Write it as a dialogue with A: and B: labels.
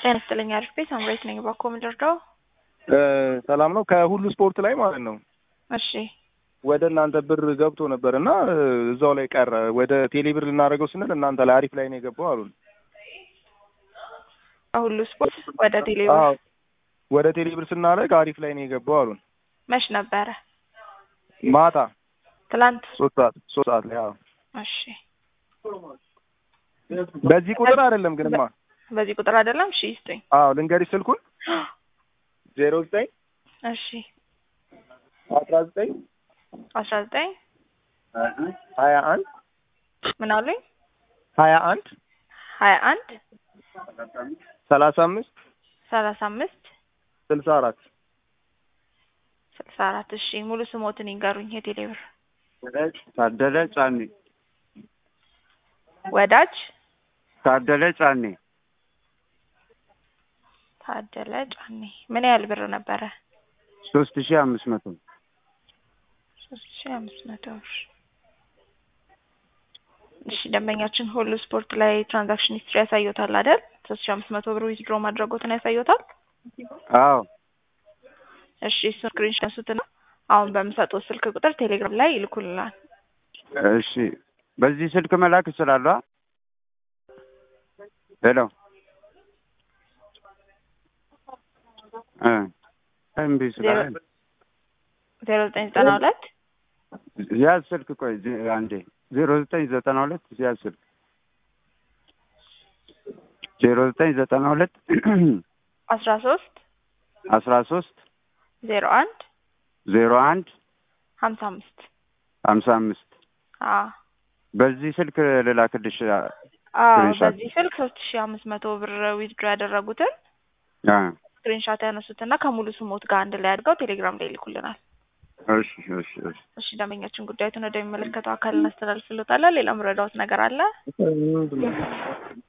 A: ጤና ይስጥልኝ አሪፍ ቤት አምሬት ነኝ። ባኮ ምድርዳው
B: ሰላም ነው። ከሁሉ ስፖርት ላይ ማለት ነው
A: እሺ
B: ወደ እናንተ ብር ገብቶ ነበር እና እዛው ላይ ቀረ። ወደ ቴሌ ብር ልናደርገው ስንል እናንተ ላይ አሪፍ ላይ ነው የገባው አሉን።
A: ከሁሉ ስፖርት ወደ ቴሌብር
B: አዎ ወደ ቴሌ ብር ስናደርግ አሪፍ ላይ ነው የገባው አሉን።
A: መች ነበረ?
B: ማታ
A: ትላንት።
B: ሶስት ሰዓት ሶስት ሰዓት ላይ አዎ።
A: እሺ
B: በዚህ ቁጥር አይደለም ግንማ
A: በዚህ ቁጥር አይደለም። እሺ ይስጡኝ።
B: አዎ ልንገሪሽ ስልኩን ዜሮ ዘጠኝ
A: እሺ
B: አስራ ዘጠኝ
A: አስራ ዘጠኝ
B: ሀያ አንድ
A: ምን አሉኝ?
B: ሀያ አንድ
A: ሀያ አንድ
B: ሰላሳ አምስት
A: ሰላሳ አምስት
B: ስልሳ አራት
A: ስልሳ አራት እሺ ሙሉ ስሞትን ይንገሩኝ። የቴሌብር
C: ታደለ ጫኔ
A: ወዳጅ
C: ታደለ ጫኔ
A: ታደለ ጫኔ ምን ያህል ብር ነበረ?
C: ሶስት ሺህ አምስት መቶ
A: ሶስት ሺ አምስት መቶ ብር። እሺ ደንበኛችን ሁሉ ስፖርት ላይ ትራንዛክሽን ሂስትሪ ያሳዩታል አይደል? ሶስት ሺ አምስት መቶ ብር ዊዝድሮ ማድረጎትን ያሳዩታል።
C: አዎ
A: እሺ እሱን ስክሪንሾት አንሱትና አሁን በምሰጠው ስልክ ቁጥር ቴሌግራም ላይ ይልኩልናል።
C: እሺ በዚህ ስልክ መላክ ይችላሉ? ሄሎ እ እምቢ ስላለ
A: ዜሮ ዘጠኝ ዘጠና ሁለት
C: ያዝ ስልክ ቆይ ዜ- አንዴ ዜሮ ዘጠኝ ዘጠና ሁለት ያዝ ስልክ ዜሮ ዘጠኝ ዘጠና ሁለት
A: አስራ ሶስት
C: አስራ ሶስት
A: ዜሮ አንድ
C: ዜሮ አንድ
A: ሀምሳ አምስት
C: ሀምሳ አምስት
A: አዎ
C: በዚህ ስልክ ልላክልሽ
A: አዎ
C: ስክሪንሾት።
A: በዚህ ስልክ ሶስት ሺ አምስት መቶ ብር ዊዝድሮ ያደረጉትን
C: አ
A: ስክሪንሻት ያነሱትና ከሙሉ ስሞት ጋር አንድ ላይ አድርገው ቴሌግራም ላይ ይልኩልናል።
C: እሺ እሺ እሺ
A: እሺ ደንበኛችን ጉዳዩን ወደሚመለከተው አካል እናስተላልፍሎታለን። ሌላ ምረዳውት ነገር አለ?